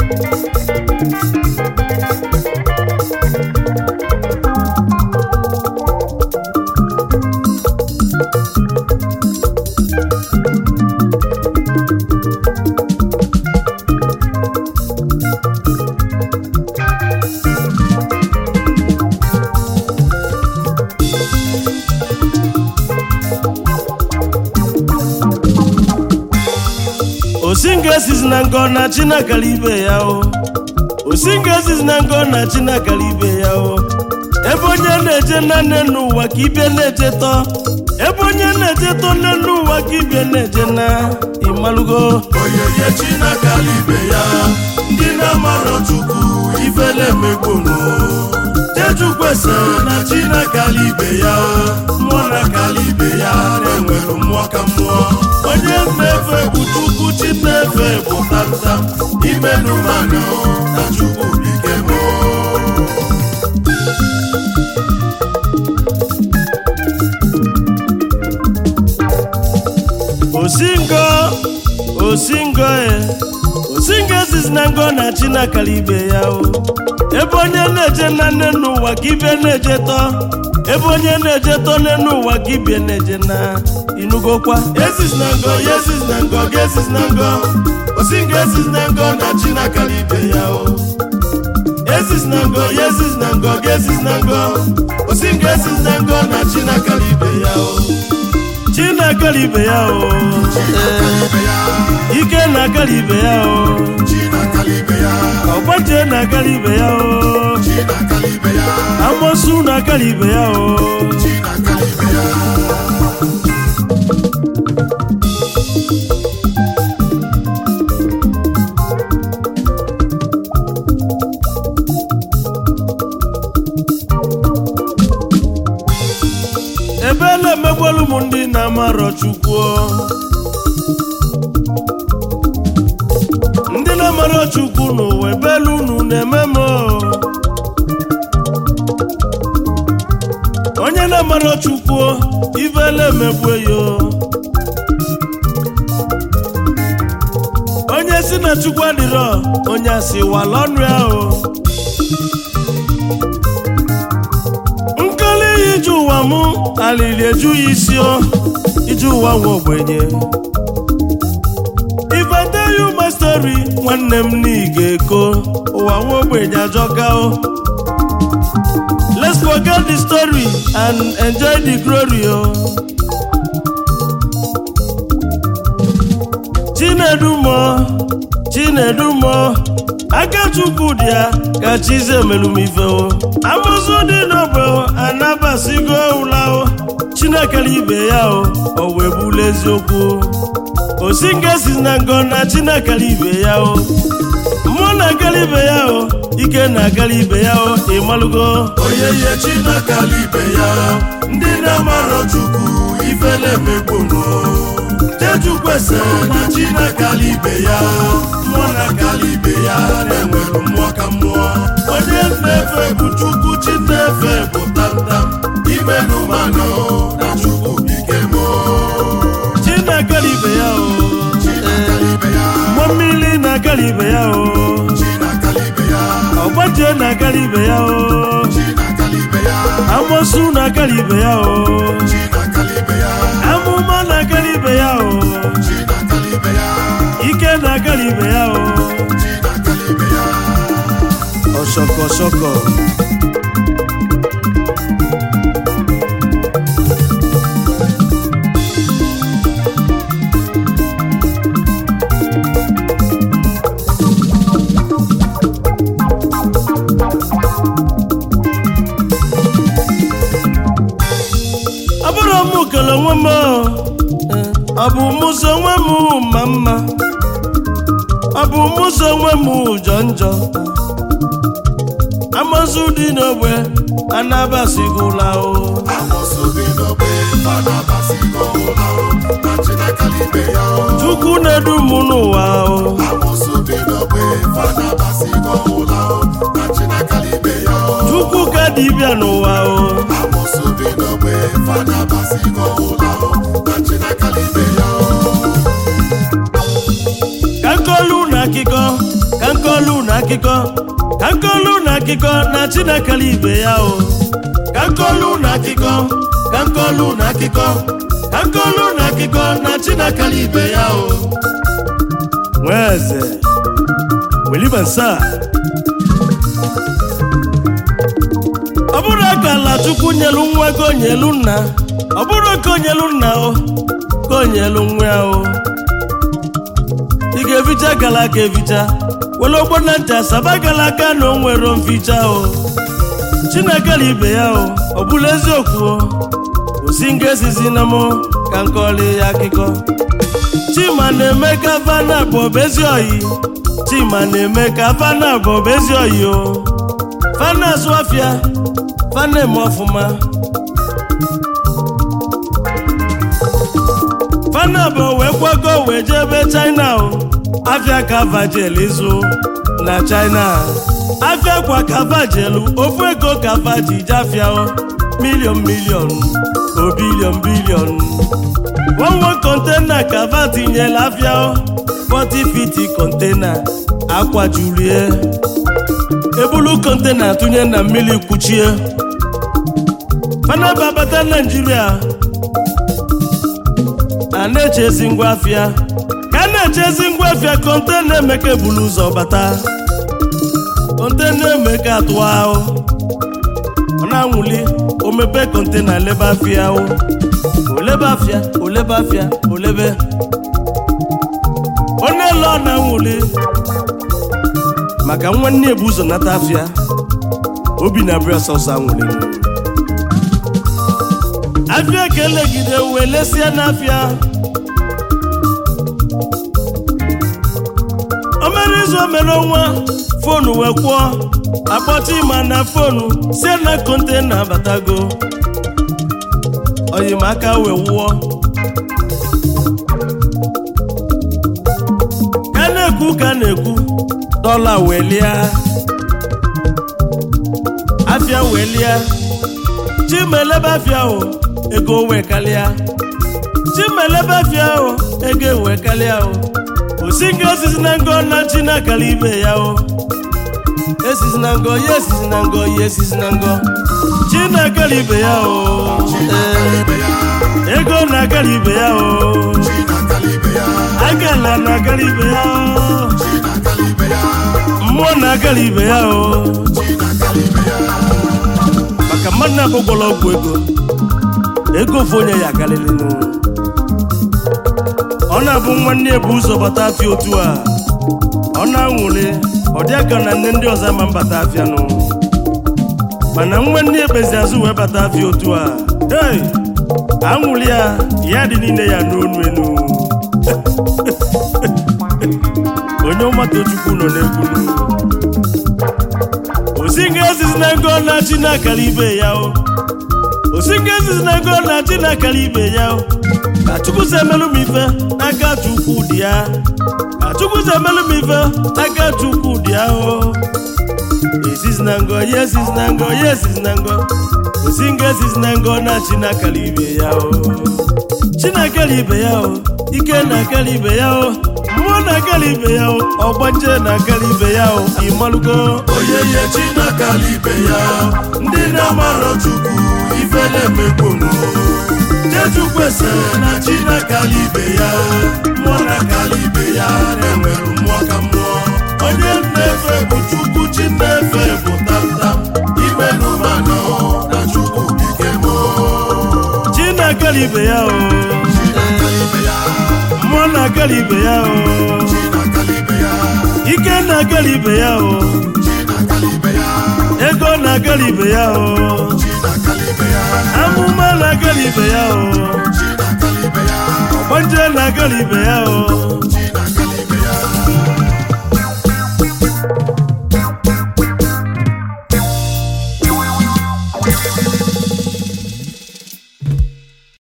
osinga esizi na ngọ na chinakara ibe ya o osinga esizi na ngọ na chinakara ibe ya o ebe onye na-eje na nne n'ụwa ka ibe na-eje tọ ebe onye na-eje tọ nne n'ụwa ka ibe na-eje na ịmalụgo onyinye chinakala ibe ya ndị na-amarọ chukwu ifele emegbunu jejukwese na chinakala ibe ya mmụọ na kala ibe ya na-enwere mmụọ ka mmụọ onye mmefe bụ chukwu chi mmefe bụ tamtam imenu mmanụ na chukwu bike mụọ osingo osingo e osingo esizi na ngọ na chinakara ibe ya o ebe onye na-eje na nne n'ụwa ka ibe na-eje tọ ebe onye na-eje tọ nne n'ụwa ka ibe na-eje na inugokwa esis na ngọ ya esis na ngọ ga esis na ngọ osinga esis na ngọ na chinakala ibe ya o esis na ngọ ya esis na ngọ ga esis na ngọ osinga esis na ngọ na chinakala ibe ya o chinakara ibe ya o ike na-akara ibe ya o ọgbaje na-akara ibe ya o amosu na-akara ibe ya o ebe na-emegbolu m ndị na-amarọ chukwu ndị na-amarọ chukwu n'ụwa ebelu unu na-eme m o. onye na-amarọ chukwu ivele emegbu ya o. onye si na chukwu adịrọ onye asịwala ọnụ ya o nkali ije ụwa mụ alili eju ya isi o ije ụwa nwa ogbenye if i tell you my story nwanne m na ị ga-eko ụwa nwa ogbenye ajọka o let's forget the story and enjoy the glory o chinedumo chinedumo aka chukwu dị ya ka chize melumife o amụsụ dị n'ogbe o, anabasigo ụla o chinekere ibe ya o o wee bụla eziokwu osinga si na ngọ na chinekere ibe ya o mmụọ na-agara ibe ya o ike na-agara ibe ya o ịmalụgo onyinye chinakala ibe ya ndị na-amarọ chukwu ifele emegbunu jejukwese na chinakala ibe ya mmụọ na kala ibe ya na-enwere mmụọ ka mmụọ onye mmefe bụ chukwu chi mmefe bụ tamtam imenu mmanụ na chukwu bike mụọ chinekere ibe ya o chinakala ibe ya mmụọ mmiri na-agara ibe ya o chinakala ibe ya ọgbajie na-agara ibe ya o chinakala ibe ya amosu na-agara ibe ya o chinakala ibe ya amụma na-agara ibe ya o chinakala ibe ya ike na-agara ibe ya o chinakala ibe ya ọsọkọ ọsọkọ abụrụ m kele onwe m o. ọ bụ mụso onwe m ma mma ọ bụ mụso onwe m njọ njọ amazụ dị n'ogbe anabasighịla o Amosu bi n'ogbe fada basigo ụlọ na Chinakala ibe ya o. chukwu na-edu m n'ụwa o Amosu bi n'ogbe fada basigo ụlọ na Chinakala ibe ya o. chukwu ka dibịa n'ụwa o Amosu bi n'ogbe fada basigo ụlọ na Chinakala ibe ya o. ka nkolu na akịkọ ka nkolu akụkọ ka nkolu na akụkọ na chinekele ibe ya o ka nkolu na akụkọ ka nkolu na akụkọ ka nkolu na akụkọ na chinekele ibe ya o nwee eze welibansa ọ bụrụ ka ala chukwu nyelu nwa ka onyelu nna ọ bụrụ ka onyelu nna o ka onyelu nwa ya o ị ga-eficha gala aka eficha were ogbo na ncha saba gala aka na o nwere mficha o chineke na ibe ya o ọ bụla eziokwu o osi nga esizi na mụ ka nkọli ya akụkọ chima na-eme ka fana bụ obezi oyi chima na-eme ka fana bụ obezi oyi o fana azụ afịa fana eme ọfụma fana bụ wee kwago wee jee ebe china o afịa ka vajel ịzụ na china afịa kwa ka vajelu ofu ego ka vaji je afịa o milion milion o bilion bilion nwanwe kontena ka va tinyela afịa o 40 fiti kontena akwajurie ebulu kontena tụnye na mmiri kwuchie fanaba bata naijiria a na-echezi ngwa afịa ka a na-echezi ngwa afịa kontena emeka ebulu ụzọ bata kontena emeka atụwa ahụ ọ na-anwụli o mepe kontena lebe afịa ahụ olebe afịa olebe afịa olebe onye ele ọ na-anwụli maka nwanne ebu ụzọ nata afịa obi na abịa sọsọ anwụli afịa ka elegide wee lesie n'afịa o mere izu o mere ọnwa fonu wee kwụọ akpọcha ịma na fonu sie na kontena batago oyimaka wee wụọ ka na-ekwu ka na-ekwu dọla wee lia afịa wee lia chimelebe afịa o ego wee kalịa chimelebe afịa o ego wee kalịa o osi nga osisi na ngo na chi na-akala ibe ya o esisi na ngo ya esisi na ngo ya esisi na ngo chi na-akala ibe ya o ee ego na-akala ibe ya o agala na-akala ibe ya o mmụọ na-akala ibe ya o maka mmadụ na-abụgbọla ọgwụ ego ego ofu onye ya akarịrị nụ ọ na-abụ nwanne ebu ụzọ bata afịa otu a ọ na-anwụrị ọ dị aka na nne ndị ọzọ ama mbata afịa nụ mana nwanne ekpezi azụ wee bata afịa otu a hey anwụrị ya ya dị niile ya n'onu enu onye ọmata chukwu nọ n'egwu osinga ezizi na ngo na chi na-akara ibe ya o osinga ezizi na ngo na chi na-akara ibe ya o ka chukwu si emelụ m ife n'aka chukwu dị ya ka chukwu si emelụ m ife n'aka chukwu dị ya o esizi na ngo ya esizi na ngo ya esizi na ngo osinga esizi na ngo na chi na-akara ibe ya o chi na-akara ibe ya o ike na-akara ibe ya o mmụọ na-akara ibe ya o ọgbanje na-akara ibe ya o ịmalụgo oyeye chinakala ibe ya ndị na-amarọ chukwu ife na-emegbunu jejukwese na chinakala ibe ya mmụọ na-akala ibe ya na-enwere mmụọ ka mmụọ onye nnefe bụ chukwu chi nnefe bụ tamtam ime n'ụmanụ na chukwu bike mo chi na-akara ibe ya o chinakala ibe ya mmụọ na-akara ibe ya o chinakala ibe ya ike na-akara ibe ya o chinakala ibe ya ego na-akara ibe ya o chinakala ibe ya amụma na-akara ibe ya o chinakala ibe ya ọgbanje na-akara ibe ya o chinakala